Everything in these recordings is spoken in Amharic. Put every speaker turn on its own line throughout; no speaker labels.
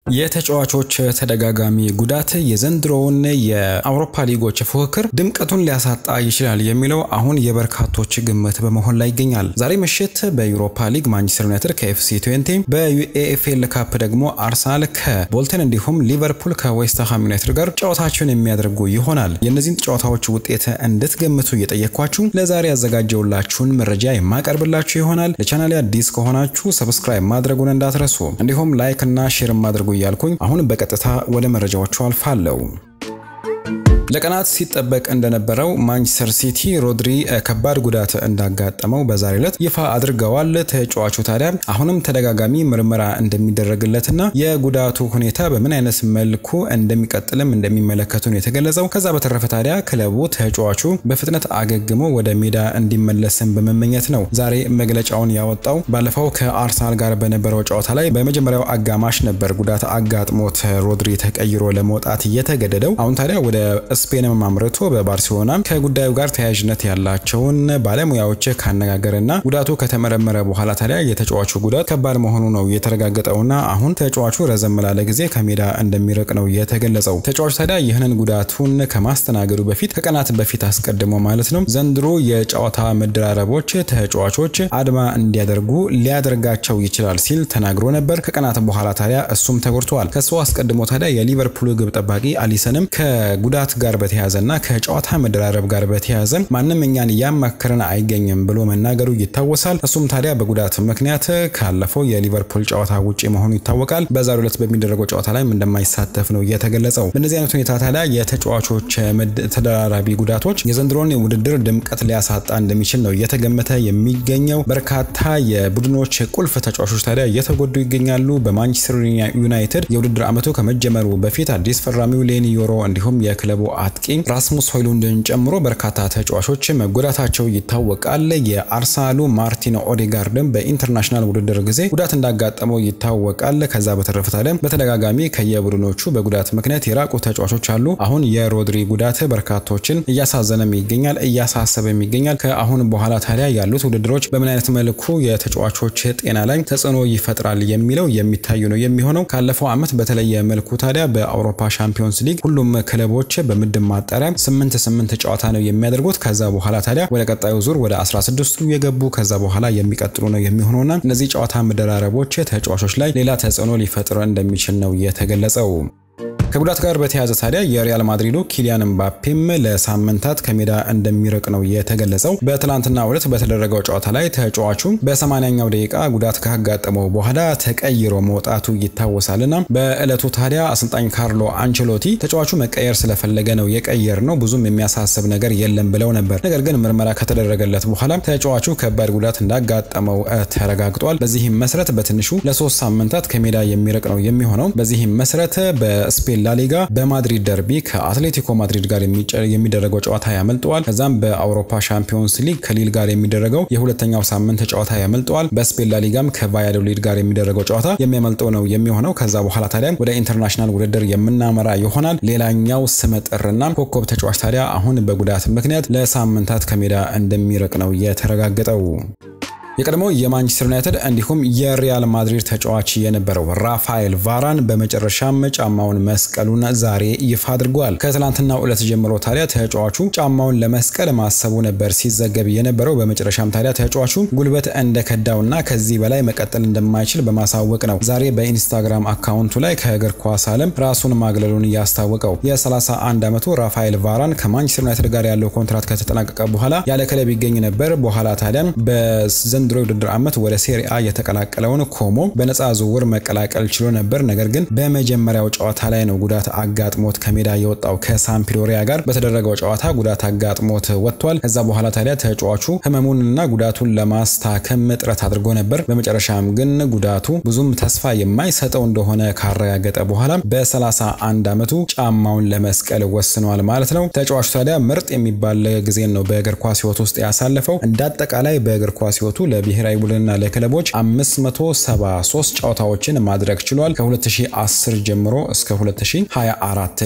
የተጫዋቾች ተደጋጋሚ ጉዳት የዘንድሮውን የአውሮፓ ሊጎች ፉክክር ድምቀቱን ሊያሳጣ ይችላል የሚለው አሁን የበርካቶች ግምት በመሆን ላይ ይገኛል። ዛሬ ምሽት በዩሮፓ ሊግ ማንቸስተር ዩናይትድ ከኤፍሲ ትዌንቲ፣ በዩኤኤፍኤል ካፕ ደግሞ አርሰናል ከቦልተን እንዲሁም ሊቨርፑል ከዌስትሃም ዩናይትድ ጋር ጨዋታቸውን የሚያደርጉ ይሆናል። የእነዚህን ጨዋታዎች ውጤት እንድትገምቱ እየጠየኳችሁ ለዛሬ ያዘጋጀውላችሁን መረጃ የማቀርብላችሁ ይሆናል። ለቻናሌ አዲስ ከሆናችሁ ሰብስክራይብ ማድረጉን እንዳትረሱ፣ እንዲሁም ላይክ እና ሼር ማድረጉ እያልኩኝ አሁን በቀጥታ ወደ መረጃዎቹ አልፋለሁ። ለቀናት ሲጠበቅ እንደነበረው ማንቸስተር ሲቲ ሮድሪ ከባድ ጉዳት እንዳጋጠመው በዛሬው ዕለት ይፋ አድርገዋል። ተጫዋቹ ታዲያ አሁንም ተደጋጋሚ ምርመራ እንደሚደረግለትና የጉዳቱ ሁኔታ በምን አይነት መልኩ እንደሚቀጥልም እንደሚመለከቱ ነው የተገለጸው። ከዛ በተረፈ ታዲያ ክለቡ ተጫዋቹ በፍጥነት አገግሞ ወደ ሜዳ እንዲመለስም በመመኘት ነው ዛሬ መግለጫውን ያወጣው። ባለፈው ከአርሰናል ጋር በነበረው ጨዋታ ላይ በመጀመሪያው አጋማሽ ነበር ጉዳት አጋጥሞት ሮድሪ ተቀይሮ ለመውጣት እየተገደደው። አሁን ታዲያ ወደ ስፔንም አምርቶ በባርሴሎና ከጉዳዩ ጋር ተያያዥነት ያላቸውን ባለሙያዎች ካነጋገረና ጉዳቱ ከተመረመረ በኋላ ታዲያ የተጫዋቹ ጉዳት ከባድ መሆኑ ነው የተረጋገጠውና አሁን ተጫዋቹ ረዘም ላለ ጊዜ ከሜዳ እንደሚርቅ ነው የተገለጸው። ተጫዋቹ ታዲያ ይህንን ጉዳቱን ከማስተናገዱ በፊት ከቀናት በፊት አስቀድሞ ማለት ነው ዘንድሮ የጨዋታ መደራረቦች ተጫዋቾች አድማ እንዲያደርጉ ሊያደርጋቸው ይችላል ሲል ተናግሮ ነበር። ከቀናት በኋላ ታዲያ እሱም ተጎድተዋል። ከሱ አስቀድሞ ታዲያ የሊቨርፑል ግብ ጠባቂ አሊሰንም ከጉዳት ጋር በተያያዘና ከጨዋታ መደራረብ ጋር በተያያዘ ማንም እኛን እያማከረን አይገኝም ብሎ መናገሩ ይታወሳል። እሱም ታዲያ በጉዳት ምክንያት ካለፈው የሊቨርፑል ጨዋታ ውጪ መሆኑ ይታወቃል። በዛሬው ዕለት በሚደረገው ጨዋታ ላይ እንደማይሳተፍ ነው የተገለጸው። በእነዚህ አይነት ሁኔታ ታዲያ የተጫዋቾች ተደራራቢ ጉዳቶች የዘንድሮን ውድድር ድምቀት ሊያሳጣ እንደሚችል ነው እየተገመተ የሚገኘው። በርካታ የቡድኖች ቁልፍ ተጫዋቾች ታዲያ እየተጎዱ ይገኛሉ። በማንቸስተር ዩናይትድ የውድድር ዓመቱ ከመጀመሩ በፊት አዲስ ፈራሚው ሌኒ ዮሮ እንዲሁም የክለቡ አጥቂ ራስሙስ ሆይሉንድን ጨምሮ በርካታ ተጫዋቾች መጎዳታቸው ይታወቃል። የአርሰናሉ ማርቲን ኦዴጋርድን በኢንተርናሽናል ውድድር ጊዜ ጉዳት እንዳጋጠመው ይታወቃል። ከዛ በተረፈ ታዲያ በተደጋጋሚ ከየቡድኖቹ በጉዳት ምክንያት የራቁ ተጫዋቾች አሉ። አሁን የሮድሪ ጉዳት በርካቶችን እያሳዘነም ይገኛል፣ እያሳሰበም ይገኛል። ከአሁን በኋላ ታዲያ ያሉት ውድድሮች በምን አይነት መልኩ የተጫዋቾች ጤና ላይ ተጽዕኖ ይፈጥራል የሚለው የሚታዩ ነው የሚሆነው። ካለፈው ዓመት በተለየ መልኩ ታዲያ በአውሮፓ ሻምፒዮንስ ሊግ ሁሉም ክለቦች በምድብ ማጣሪያ ስምንት ስምንት ጨዋታ ነው የሚያደርጉት። ከዛ በኋላ ታዲያ ወደ ቀጣዩ ዙር ወደ 16ቱ የገቡ ከዛ በኋላ የሚቀጥሉ ነው የሚሆነውና እነዚህ ጨዋታ መደራረቦች ተጫዋቾች ላይ ሌላ ተጽዕኖ ሊፈጥር እንደሚችል ነው የተገለጸው። ከጉዳት ጋር በተያያዘ ታዲያ የሪያል ማድሪዱ ኪሊያን ምባፔም ለሳምንታት ከሜዳ እንደሚርቅ ነው የተገለጸው። በትላንትና ዕለት በተደረገው ጨዋታ ላይ ተጫዋቹ በ80ኛው ደቂቃ ጉዳት ካጋጠመው በኋላ ተቀይሮ መውጣቱ ይታወሳልና በዕለቱ ታዲያ አሰልጣኝ ካርሎ አንቸሎቲ ተጫዋቹ መቀየር ስለፈለገ ነው የቀየር ነው ብዙም የሚያሳስብ ነገር የለም ብለው ነበር። ነገር ግን ምርመራ ከተደረገለት በኋላ ተጫዋቹ ከባድ ጉዳት እንዳጋጠመው ተረጋግጧል። በዚህም መሰረት በትንሹ ለሶስት ሳምንታት ከሜዳ የሚርቅ ነው የሚሆነው። በዚህም መሰረት በስፔን ላሊጋ በማድሪድ ደርቢ ከአትሌቲኮ ማድሪድ ጋር የሚደረገው ጨዋታ ያመልጠዋል። ከዛም በአውሮፓ ሻምፒዮንስ ሊግ ከሊል ጋር የሚደረገው የሁለተኛው ሳምንት ጨዋታ ያመልጠዋል። በስፔን ላሊጋም ከቫያዶሊድ ጋር የሚደረገው ጨዋታ የሚያመልጠው ነው የሚሆነው። ከዛ በኋላ ታዲያ ወደ ኢንተርናሽናል ውድድር የምናመራ ይሆናል። ሌላኛው ስመጥርና ኮከብ ተጫዋች ታዲያ አሁን በጉዳት ምክንያት ለሳምንታት ከሜዳ እንደሚርቅ ነው የተረጋገጠው። የቀድሞ የማንቸስተር ዩናይትድ እንዲሁም የሪያል ማድሪድ ተጫዋች የነበረው ራፋኤል ቫራን በመጨረሻም ጫማውን መስቀሉን ዛሬ ይፋ አድርጓል። ከትላንትናው ዕለት ጀምሮ ታዲያ ተጫዋቹ ጫማውን ለመስቀል ማሰቡ ነበር ሲዘገብ የነበረው። በመጨረሻም ታዲያ ተጫዋቹ ጉልበት እንደከዳውና ከዚህ በላይ መቀጠል እንደማይችል በማሳወቅ ነው ዛሬ በኢንስታግራም አካውንቱ ላይ ከእግር ኳስ ዓለም ራሱን ማግለሉን ያስታወቀው። የ31 ዓመቱ ራፋኤል ቫራን ከማንቸስተር ዩናይትድ ጋር ያለው ኮንትራት ከተጠናቀቀ በኋላ ያለ ክለብ ይገኝ ነበር። በኋላ ታዲያ በዘንድሮ የውድድር ዓመት ወደ ሴሪአ የተቀላቀለውን ኮሞ በነፃ ዝውውር መቀላቀል ችሎ ነበር። ነገር ግን በመጀመሪያው ጨዋታ ላይ ነው ጉዳት አጋጥሞት ከሜዳ የወጣው። ከሳምፕዶሪያ ጋር በተደረገው ጨዋታ ጉዳት አጋጥሞት ወጥቷል። ከዛ በኋላ ታዲያ ተጫዋቹ ህመሙንና ጉዳቱን ለማስታከም ጥረት አድርጎ ነበር። በመጨረሻም ግን ጉዳቱ ብዙም ተስፋ የማይሰጠው እንደሆነ ካረጋገጠ በኋላ በ31 ዓመቱ ጫማውን ለመስቀል ወስኗል ማለት ነው። ተጫዋቹ ታዲያ ምርጥ የሚባል ጊዜን ነው በእግር ኳስ ህይወት ውስጥ ያሳለፈው። እንደ አጠቃላይ በእግር ኳስ ህይወቱ ለብሔራዊ ቡድንና ለክለቦች 573 ጨዋታዎችን ማድረግ ችሏል። ከ2010 ጀምሮ እስከ 2024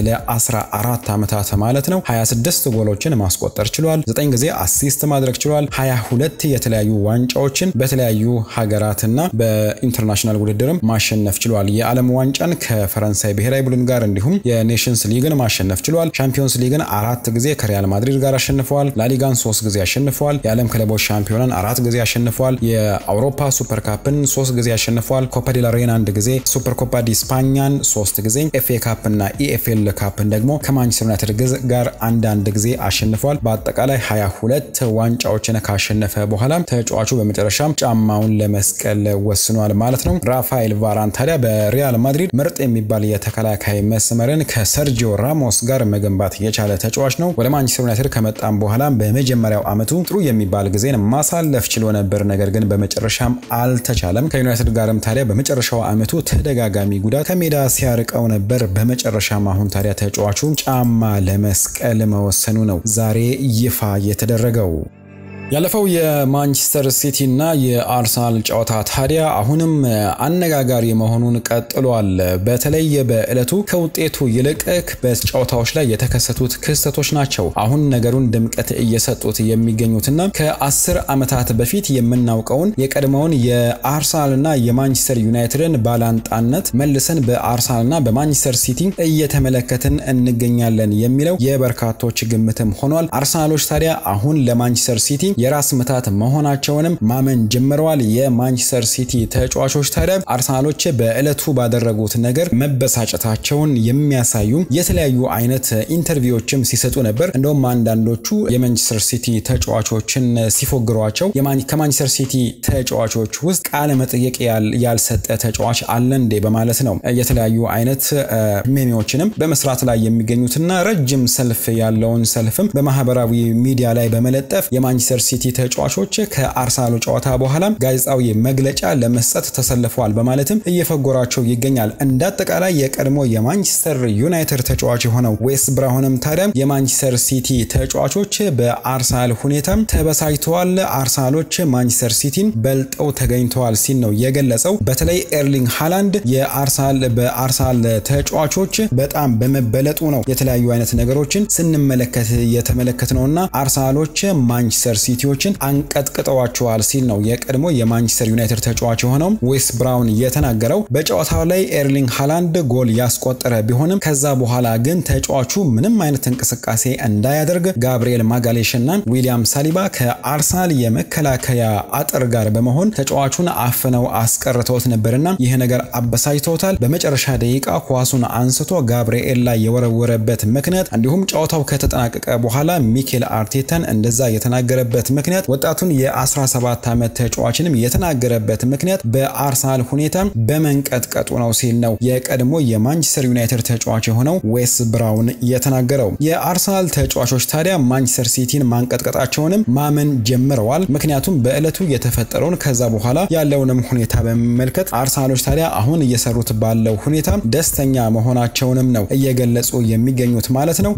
ለ14 ዓመታት ማለት ነው። 26 ጎሎችን ማስቆጠር ችሏል። 9 ጊዜ አሲስት ማድረግ ችሏል። 22 የተለያዩ ዋንጫዎችን በተለያዩ ሀገራትና በኢንተርናሽናል ውድድርም ማሸነፍ ችሏል። የዓለም ዋንጫን ከፈረንሳይ ብሔራዊ ቡድን ጋር እንዲሁም የኔሽንስ ሊግን ማሸነፍ ችሏል። ቻምፒዮንስ ሊግን አራት ጊዜ ከሪያል ማድሪድ ጋር አሸንፈዋል። ላሊጋን ሶስት ጊዜ አሸንፈዋል። የዓለም ክለቦች ሻምፒዮናን አራት ጊዜ አሸንፈዋል። የአውሮፓ ሱፐር ካፕን ሶስት ጊዜ አሸንፈዋል። ኮፓ ዴል ሬን አንድ ጊዜ፣ ሱፐር ኮፓ ዲ ስፓኛን ሶስት ጊዜ፣ ኤፍኤ ካፕ እና ኢኤፍኤል ካፕን ደግሞ ከማንቸስተር ዩናይትድ ጋር አንዳንድ ጊዜ አሸንፈዋል። በአጠቃላይ 22 ዋንጫዎችን ካሸነፈ በኋላ ተጫዋቹ በመጨረሻም ጫማውን ለመስቀል ወስኗል ማለት ነው። ራፋኤል ቫራን ታዲያ በሪያል ማድሪድ ምርጥ የሚባል የተከላካይ መስመርን ከሰርጂዮ ራሞስ ጋር መገንባት የቻለ ተጫዋች ነው። ወደ ማንቸስተር ዩናይትድ ከመጣም በኋላ በመጀመሪያው ዓመቱ ጥሩ የሚባል ጊዜን ማሳለፍ ችሎ ነበር፣ ነገር ግን በመጨረሻም አልተቻለም። ከዩናይትድ ጋርም ታዲያ በመጨረሻው ዓመቱ ተደጋጋሚ ጉዳት ከሜዳ ሲያርቀው ነበር። በመጨረሻም አሁን ታዲያ ተጫዋቹ ጫማ ለመስቀል መወሰኑ ነው ዛሬ ይፋ የተደረገው። ያለፈው የማንቸስተር ሲቲ እና የአርሰናል ጨዋታ ታዲያ አሁንም አነጋጋሪ መሆኑን ቀጥሏል። በተለይ በዕለቱ ከውጤቱ ይልቅ በጨዋታዎች ላይ የተከሰቱት ክስተቶች ናቸው አሁን ነገሩን ድምቀት እየሰጡት የሚገኙትና ከአስር ዓመታት በፊት የምናውቀውን የቀድሞውን የአርሰናልና የማንቸስተር ዩናይትድን ባላንጣነት መልሰን በአርሰናልና በማንቸስተር ሲቲ እየተመለከትን እንገኛለን የሚለው የበርካቶች ግምትም ሆኗል። አርሰናሎች ታዲያ አሁን ለማንቸስተር ሲቲ የራስ ምታት መሆናቸውንም ማመን ጀምረዋል። የማንቸስተር ሲቲ ተጫዋቾች ታዲያ አርሰናሎች በዕለቱ ባደረጉት ነገር መበሳጨታቸውን የሚያሳዩ የተለያዩ አይነት ኢንተርቪዎችም ሲሰጡ ነበር። እንደውም አንዳንዶቹ የማንቸስተር ሲቲ ተጫዋቾችን ሲፎግሯቸው ከማንቸስተር ሲቲ ተጫዋቾች ውስጥ ቃለ መጠየቅ ያልሰጠ ተጫዋች አለ እንዴ በማለት ነው የተለያዩ አይነት ሜሜዎችንም በመስራት ላይ የሚገኙትና ረጅም ሰልፍ ያለውን ሰልፍም በማህበራዊ ሚዲያ ላይ በመለጠፍ የማንቸስተር ሲቲ ተጫዋቾች ከአርሰናሉ ጨዋታ በኋላ ጋዜጣዊ መግለጫ ለመስጠት ተሰልፈዋል በማለትም እየፈጎራቸው ይገኛል። እንደ አጠቃላይ የቀድሞ የማንቸስተር ዩናይትድ ተጫዋች የሆነው ዌስ ብራውንም ታዲያ የማንቸስተር ሲቲ ተጫዋቾች በአርሰናል ሁኔታ ተበሳጭተዋል፣ አርሰናሎች ማንቸስተር ሲቲን በልጠው ተገኝተዋል ሲል ነው የገለጸው። በተለይ ኤርሊንግ ሃላንድ የአርሰናል በአርሰናል ተጫዋቾች በጣም በመበለጡ ነው የተለያዩ አይነት ነገሮችን ስንመለከት የተመለከት ነውና አርሰናሎች ማንቸስተር ሲቲዎችን አንቀጥቅጠዋቸዋል ሲል ነው የቀድሞ የማንቸስተር ዩናይትድ ተጫዋች የሆነው ዌስ ብራውን የተናገረው። በጨዋታው ላይ ኤርሊንግ ሃላንድ ጎል ያስቆጠረ ቢሆንም ከዛ በኋላ ግን ተጫዋቹ ምንም አይነት እንቅስቃሴ እንዳያደርግ ጋብሪኤል ማጋሌሽ እና ዊሊያም ሳሊባ ከአርሰናል የመከላከያ አጥር ጋር በመሆን ተጫዋቹን አፍነው አስቀርተውት ነበርና ይህ ነገር አበሳጭተውታል። በመጨረሻ ደቂቃ ኳሱን አንስቶ ጋብሪኤል ላይ የወረወረበት ምክንያት እንዲሁም ጨዋታው ከተጠናቀቀ በኋላ ሚኬል አርቴታን እንደዛ የተናገረበት ምክንያት ወጣቱን የ17 ዓመት ተጫዋችንም የተናገረበት ምክንያት በአርሰናል ሁኔታ በመንቀጥቀጡ ነው ሲል ነው የቀድሞ የማንቸስተር ዩናይትድ ተጫዋች የሆነው ዌስ ብራውን የተናገረው። የአርሰናል ተጫዋቾች ታዲያ ማንቸስተር ሲቲን ማንቀጥቀጣቸውንም ማመን ጀምረዋል። ምክንያቱም በዕለቱ የተፈጠረውን ከዛ በኋላ ያለውንም ሁኔታ በመመልከት አርሰናሎች ታዲያ አሁን እየሰሩት ባለው ሁኔታ ደስተኛ መሆናቸውንም ነው እየገለጹ የሚገኙት ማለት ነው።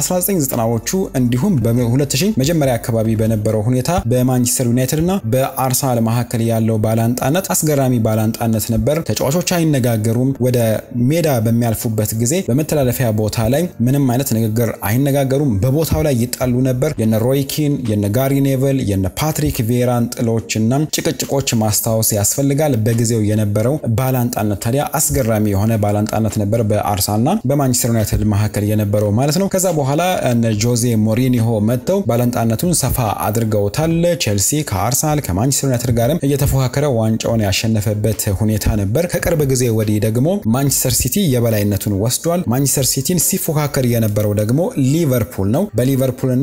በ1990ዎቹ እንዲሁም በ2000 መጀመሪያ አካባቢ በነበረው ሁኔታ በማንቸስተር ዩናይትድ እና በአርሰናል መካከል ያለው ባላንጣነት አስገራሚ ባላንጣነት ነበር። ተጫዋቾች አይነጋገሩም። ወደ ሜዳ በሚያልፉበት ጊዜ በመተላለፊያ ቦታ ላይ ምንም አይነት ንግግር አይነጋገሩም። በቦታው ላይ ይጣሉ ነበር። የነ ሮይኪን፣ የነ ጋሪ ኔቨል፣ የነ ፓትሪክ ቬራን ጥሎች እና ጭቅጭቆች ማስታወስ ያስፈልጋል። በጊዜው የነበረው ባላንጣነት ታዲያ አስገራሚ የሆነ ባላንጣነት ነበር በአርሰናልና በማንቸስተር ዩናይትድ መካከል የነበረው ማለት ነው። ከዛ በኋላ እነ ጆዜ ሞሪኒሆ መጥተው ባላንጣነቱን ሰፋ አድርገውታል። ቼልሲ ከአርሰናል ከማንቸስተር ዩናይትድ ጋርም እየተፎካከረ ዋንጫውን ያሸነፈበት ሁኔታ ነበር። ከቅርብ ጊዜ ወዲህ ደግሞ ማንቸስተር ሲቲ የበላይነቱን ወስዷል። ማንቸስተር ሲቲን ሲፎካከር የነበረው ደግሞ ሊቨርፑል ነው። በሊቨርፑልና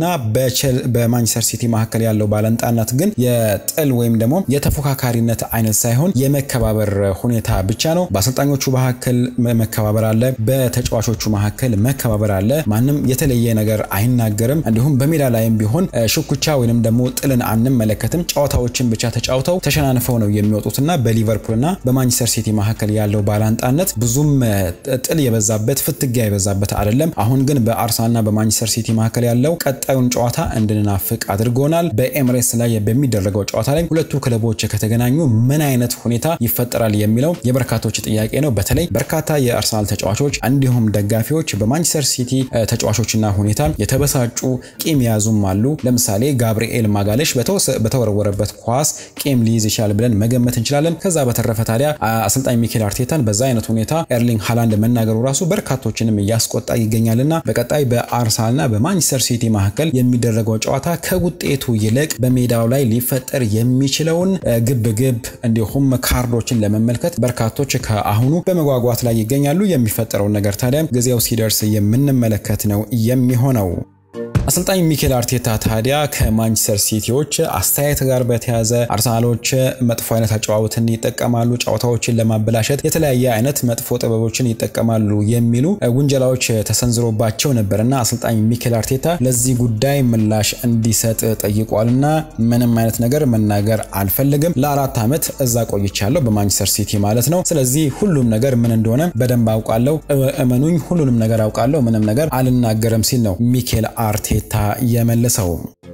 በማንቸስተር ሲቲ መካከል ያለው ባላንጣነት ግን የጥል ወይም ደግሞ የተፎካካሪነት አይነት ሳይሆን የመከባበር ሁኔታ ብቻ ነው። በአሰልጣኞቹ መካከል መከባበር አለ፣ በተጫዋቾቹ መካከል መከባበር አለ። ማንም የተለየ ነገር አይናገርም። እንዲሁም በሜዳ ላይም ቢሆን ሽኩቻ ወይንም ደግሞ ጥልን አንመለከትም። ጨዋታዎችን ብቻ ተጫውተው ተሸናንፈው ነው የሚወጡትና በሊቨርፑልና በማንቸስተር ሲቲ መካከል ያለው ባላንጣነት ብዙም ጥል የበዛበት ፍትጊያ የበዛበት አይደለም። አሁን ግን በአርሰናልና በማንቸስተር ሲቲ መካከል ያለው ቀጣዩን ጨዋታ እንድንናፍቅ አድርጎናል። በኤምሬትስ ላይ በሚደረገው ጨዋታ ላይ ሁለቱ ክለቦች ከተገናኙ ምን አይነት ሁኔታ ይፈጠራል የሚለው የበርካቶች ጥያቄ ነው። በተለይ በርካታ የአርሰናል ተጫዋቾች እንዲሁም ደጋፊዎች በማንቸስተር ሲቲ ተጫዋቾችና ሁኔታ የተበሳጩ ቂም የያዙም አሉ። ለምሳሌ ጋብርኤል ማጋለሽ በተወረወረበት ኳስ ቂም ሊይዝ ይችላል ብለን መገመት እንችላለን። ከዛ በተረፈ ታዲያ አሰልጣኝ ሚኬል አርቴታን በዛ አይነት ሁኔታ ኤርሊንግ ሃላንድ መናገሩ ራሱ በርካቶችንም እያስቆጣ ይገኛልና በቀጣይ በአርሰናልና በማንቸስተር ሲቲ መካከል የሚደረገው ጨዋታ ከውጤቱ ይልቅ በሜዳው ላይ ሊፈጠር የሚችለውን ግብግብ እንዲሁም ካርዶችን ለመመልከት በርካቶች ከአሁኑ በመጓጓት ላይ ይገኛሉ። የሚፈጠረውን ነገር ታዲያ ጊዜው ሲደርስ የምንመለከት ነው የሚሆነው። አሰልጣኝ ሚኬል አርቴታ ታዲያ ከማንቸስተር ሲቲዎች አስተያየት ጋር በተያዘ አርሰናሎች መጥፎ አይነት አጨዋወትን ይጠቀማሉ፣ ጨዋታዎችን ለማበላሸት የተለያየ አይነት መጥፎ ጥበቦችን ይጠቀማሉ የሚሉ ውንጀላዎች ተሰንዝሮባቸው ነበር እና አሰልጣኝ ሚኬል አርቴታ ለዚህ ጉዳይ ምላሽ እንዲሰጥ ጠይቋልና ምንም አይነት ነገር መናገር አልፈልግም፣ ለአራት ዓመት እዛ ቆይቻለሁ በማንቸስተር ሲቲ ማለት ነው። ስለዚህ ሁሉም ነገር ምን እንደሆነ በደንብ አውቃለሁ፣ እመኑኝ፣ ሁሉንም ነገር አውቃለሁ፣ ምንም ነገር አልናገርም ሲል ነው ሚኬል አርቴታ የመለሰው።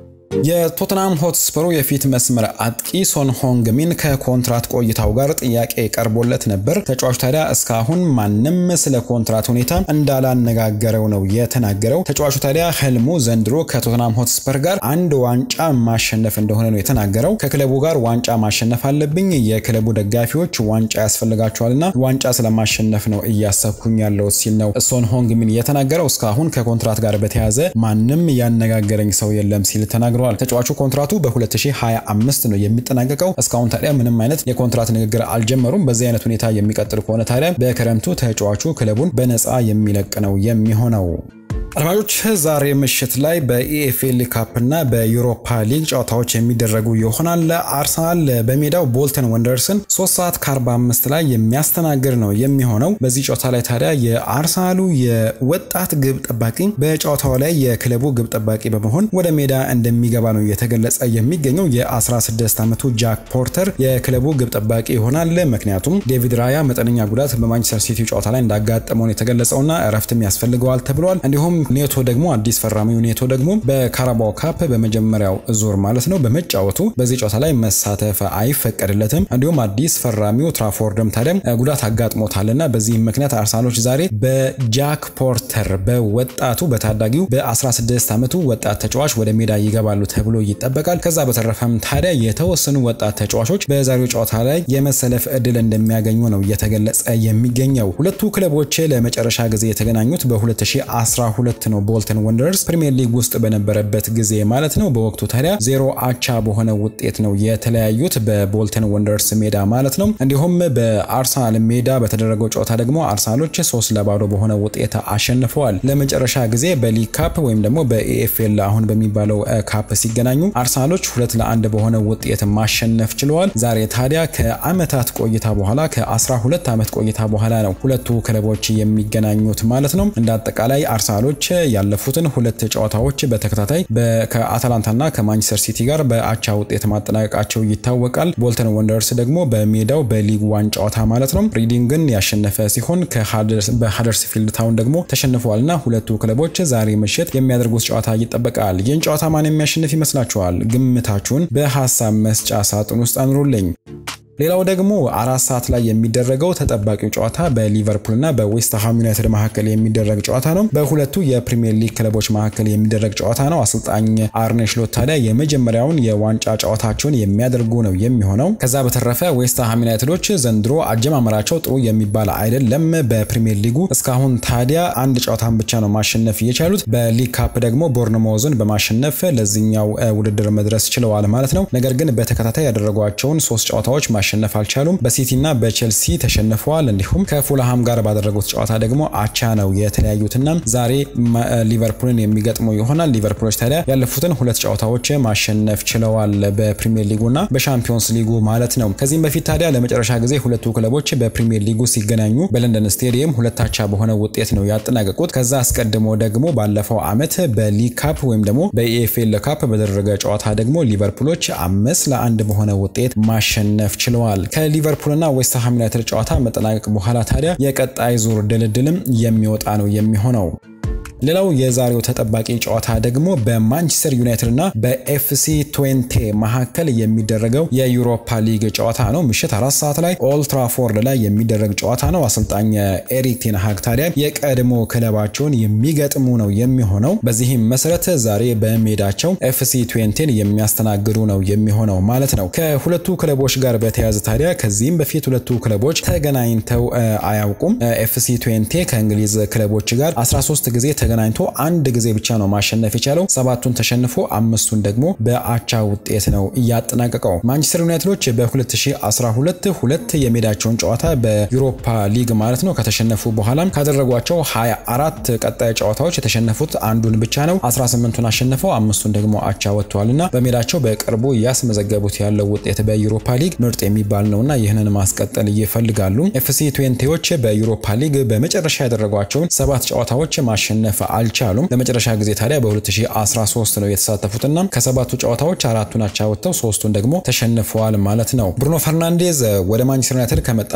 የቶትናም ሆትስፐሩ የፊት መስመር አጥቂ ሶን ሆንግሚን ከኮንትራት ቆይታው ጋር ጥያቄ ቀርቦለት ነበር። ተጫዋቹ ታዲያ እስካሁን ማንም ስለ ኮንትራት ሁኔታ እንዳላነጋገረው ነው የተናገረው። ተጫዋቹ ታዲያ ህልሙ ዘንድሮ ከቶትናም ሆትስፐር ጋር አንድ ዋንጫ ማሸነፍ እንደሆነ ነው የተናገረው። ከክለቡ ጋር ዋንጫ ማሸነፍ አለብኝ፣ የክለቡ ደጋፊዎች ዋንጫ ያስፈልጋቸዋልና ዋንጫ ስለማሸነፍ ነው እያሰብኩኝ ያለው ሲል ነው ሶን ሆንግሚን የተናገረው። እስካሁን ከኮንትራት ጋር በተያያዘ ማንም ያነጋገረኝ ሰው የለም ሲል ተናግሯል። ተጫዋቹ ኮንትራቱ በ2025 ነው የሚጠናቀቀው። እስካሁን ታዲያ ምንም አይነት የኮንትራት ንግግር አልጀመሩም። በዚህ አይነት ሁኔታ የሚቀጥል ከሆነ ታዲያ በክረምቱ ተጫዋቹ ክለቡን በነፃ የሚለቅ ነው የሚሆነው። አድማጮች ዛሬ ምሽት ላይ በኢኤፍኤል ካፕ እና በዩሮፓ ሊግ ጨዋታዎች የሚደረጉ ይሆናል። አርሰናል በሜዳው ቦልተን ወንደርስን 3 ሰዓት ከ45 ላይ የሚያስተናግድ ነው የሚሆነው። በዚህ ጨዋታ ላይ ታዲያ የአርሰናሉ የወጣት ግብ ጠባቂ በጨዋታው ላይ የክለቡ ግብ ጠባቂ በመሆን ወደ ሜዳ እንደሚገባ ነው እየተገለጸ የሚገኘው። የ16 ዓመቱ ጃክ ፖርተር የክለቡ ግብ ጠባቂ ይሆናል። ምክንያቱም ዴቪድ ራያ መጠነኛ ጉዳት በማንቸስተር ሲቲ ጨዋታ ላይ እንዳጋጠመውን የተገለጸውና እረፍትም ያስፈልገዋል ተብሏል። እንዲሁም ኔቶ ደግሞ አዲስ ፈራሚው ኔቶ ደግሞ በካራባው ካፕ በመጀመሪያው ዙር ማለት ነው በመጫወቱ በዚህ ጨዋታ ላይ መሳተፍ አይፈቀድለትም። እንዲሁም አዲስ ፈራሚው ትራፎርድም ታዲያ ጉዳት አጋጥሞታልና በዚህም ምክንያት አርሰናሎች ዛሬ በጃክ ፖርተር በወጣቱ በታዳጊው በ16 ዓመቱ ወጣት ተጫዋች ወደ ሜዳ ይገባሉ ተብሎ ይጠበቃል። ከዛ በተረፈም ታዲያ የተወሰኑ ወጣት ተጫዋቾች በዛሬው ጨዋታ ላይ የመሰለፍ እድል እንደሚያገኙ ነው እየተገለጸ የሚገኘው። ሁለቱ ክለቦች ለመጨረሻ ጊዜ የተገናኙት በ2012 ሁለት ነው ቦልተን ወንደርስ ፕሪሚየር ሊግ ውስጥ በነበረበት ጊዜ ማለት ነው። በወቅቱ ታዲያ ዜሮ አቻ በሆነ ውጤት ነው የተለያዩት በቦልተን ወንደርስ ሜዳ ማለት ነው። እንዲሁም በአርሰናል ሜዳ በተደረገው ጨዋታ ደግሞ አርሰናሎች ሶስት ለባዶ በሆነ ውጤት አሸንፈዋል። ለመጨረሻ ጊዜ በሊግ ካፕ ወይም ደግሞ በኤኤፍኤል አሁን በሚባለው ካፕ ሲገናኙ አርሰናሎች ሁለት ለአንድ በሆነ ውጤት ማሸነፍ ችለዋል። ዛሬ ታዲያ ከአመታት ቆይታ በኋላ ከ12 ዓመት ቆይታ በኋላ ነው ሁለቱ ክለቦች የሚገናኙት ማለት ነው። እንደ አጠቃላይ አርሰናሎች ያለፉትን ሁለት ጨዋታዎች በተከታታይ ከአታላንታና ከማንቸስተር ሲቲ ጋር በአቻ ውጤት ማጠናቀቃቸው ይታወቃል። ቦልተን ወንደርስ ደግሞ በሜዳው በሊግ ዋን ጨዋታ ማለት ነው ሪዲንግን ያሸነፈ ሲሆን በሃደርስፊልድ ታውን ደግሞ ተሸንፈዋልና ሁለቱ ክለቦች ዛሬ ምሽት የሚያደርጉት ጨዋታ ይጠበቃል። ይህን ጨዋታ ማን የሚያሸንፍ ይመስላችኋል? ግምታችሁን በሀሳብ መስጫ ሳጥን ውስጥ አኑሩልኝ። ሌላው ደግሞ አራት ሰዓት ላይ የሚደረገው ተጠባቂው ጨዋታ በሊቨርፑልና በዌስትሃም ዩናይትድ መካከል የሚደረግ ጨዋታ ነው። በሁለቱ የፕሪሚየር ሊግ ክለቦች መካከል የሚደረግ ጨዋታ ነው። አሰልጣኝ አርኔ ስሎት ታዲያ የመጀመሪያውን የዋንጫ ጨዋታቸውን የሚያደርጉ ነው የሚሆነው። ከዛ በተረፈ ዌስትሃም ዩናይትዶች ዘንድሮ አጀማመራቸው ጥሩ የሚባል አይደለም በፕሪሚየር ሊጉ እስካሁን ታዲያ አንድ ጨዋታን ብቻ ነው ማሸነፍ የቻሉት። በሊግ ካፕ ደግሞ ቦርንሞዝን በማሸነፍ ለዚህኛው ውድድር መድረስ ችለዋል ማለት ነው። ነገር ግን በተከታታይ ያደረጓቸውን ሶስት ጨዋታዎች ማሸነፍ ማሸነፍ አልቻሉም። በሲቲና በቼልሲ ተሸንፈዋል። እንዲሁም ከፉልሃም ጋር ባደረጉት ጨዋታ ደግሞ አቻ ነው የተለያዩትና ዛሬ ሊቨርፑልን የሚገጥሙ ይሆናል። ሊቨርፑሎች ታዲያ ያለፉትን ሁለት ጨዋታዎች ማሸነፍ ችለዋል በፕሪሚየር ሊጉና በሻምፒዮንስ ሊጉ ማለት ነው። ከዚህም በፊት ታዲያ ለመጨረሻ ጊዜ ሁለቱ ክለቦች በፕሪሚየር ሊጉ ሲገናኙ በለንደን ስቴዲየም ሁለታቻ በሆነ ውጤት ነው ያጠናቀቁት። ከዛ አስቀድሞ ደግሞ ባለፈው ዓመት በሊግ ካፕ ወይም ደግሞ በኢኤፍኤል ካፕ በተደረገ ጨዋታ ደግሞ ሊቨርፑሎች አምስት ለአንድ በሆነ ውጤት ማሸነፍ ችለዋል። ከሊቨርፑልና ዌስትሃም ዩናይትድ ጨዋታ መጠናቀቅ በኋላ ታዲያ የቀጣይ ዙር ድልድልም የሚወጣ ነው የሚሆነው። ሌላው የዛሬው ተጠባቂ ጨዋታ ደግሞ በማንቸስተር ዩናይትድ እና በኤፍሲ ትዌንቴ መካከል የሚደረገው የዩሮፓ ሊግ ጨዋታ ነው። ምሽት አራት ሰዓት ላይ ኦልድ ትራፎርድ ላይ የሚደረግ ጨዋታ ነው። አሰልጣኝ ኤሪክ ቴን ሃግ ታዲያ የቀድሞ ክለባቸውን የሚገጥሙ ነው የሚሆነው። በዚህም መሰረት ዛሬ በሜዳቸው ኤፍሲ ትዌንቴን የሚያስተናግዱ ነው የሚሆነው ማለት ነው። ከሁለቱ ክለቦች ጋር በተያያዘ ታዲያ ከዚህም በፊት ሁለቱ ክለቦች ተገናኝተው አያውቁም። ኤፍሲ ትዌንቴ ከእንግሊዝ ክለቦች ጋር 13 ጊዜ ተገናኝቶ አንድ ጊዜ ብቻ ነው ማሸነፍ የቻለው። ሰባቱን ተሸንፎ አምስቱን ደግሞ በአቻ ውጤት ነው እያጠናቀቀው። ማንቸስተር ዩናይትዶች በ2012 ሁለት የሜዳቸውን ጨዋታ በዩሮፓ ሊግ ማለት ነው ከተሸነፉ በኋላም ካደረጓቸው 24 ቀጣይ ጨዋታዎች የተሸነፉት አንዱን ብቻ ነው። 18ቱን አሸንፈው አምስቱን ደግሞ አቻ ወጥተዋል እና በሜዳቸው በቅርቡ እያስመዘገቡት ያለው ውጤት በዩሮፓ ሊግ ምርጥ የሚባል ነውና ይህንን ማስቀጠል ይፈልጋሉ። ኤፍሲ ትዌንቴዎች በዩሮፓ ሊግ በመጨረሻ ያደረጓቸውን ሰባት ጨዋታዎች ማሸነፍ አልቻሉም። ለመጨረሻ ጊዜ ታዲያ በ2013 ነው የተሳተፉትና ከሰባቱ ጨዋታዎች አራቱን አቻ ወጥተው ሶስቱን ደግሞ ተሸንፈዋል ማለት ነው። ብሩኖ ፈርናንዴዝ ወደ ማንቸስተር ዩናይትድ ከመጣ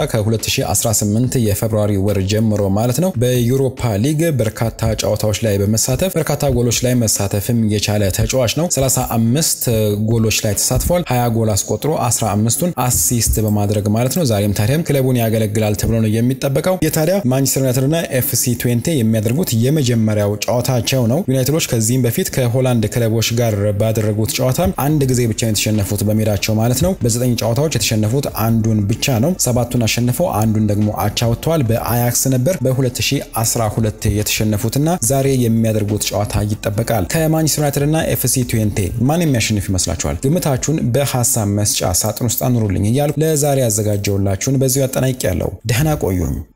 ከ2018 የፌብሩዋሪ ወር ጀምሮ ማለት ነው በዩሮፓ ሊግ በርካታ ጨዋታዎች ላይ በመሳተፍ በርካታ ጎሎች ላይ መሳተፍም የቻለ ተጫዋች ነው። 35 ጎሎች ላይ ተሳትፏል። 20 ጎል አስቆጥሮ 15ቱን አሲስት በማድረግ ማለት ነው። ዛሬም ታዲያም ክለቡን ያገለግላል ተብሎ ነው የሚጠበቀው። የታዲያ ማንቸስተር ዩናይትድና ኤፍሲ ትዌንቴ የሚያደርጉት የመጀመሪያው ጨዋታቸው ነው። ዩናይትዶች ከዚህም በፊት ከሆላንድ ክለቦች ጋር ባደረጉት ጨዋታ አንድ ጊዜ ብቻ የተሸነፉት በሜዳቸው ማለት ነው። በዘጠኝ ጨዋታዎች የተሸነፉት አንዱን ብቻ ነው። ሰባቱን አሸንፈው አንዱን ደግሞ አቻ ወጥተዋል። በአያክስ ነበር በ2012 የተሸነፉትና ዛሬ የሚያደርጉት ጨዋታ ይጠበቃል። ከማንቸስተር ዩናይትድ እና ኤፍሲ ትዌንቴ ማን የሚያሸንፍ ይመስላችኋል? ግምታችሁን በሀሳብ መስጫ ሳጥን ውስጥ አኑሩልኝ እያሉ ለዛሬ ያዘጋጀውላችሁን በዚሁ ያጠናቅቄያለሁ። ደህና ቆዩኝ።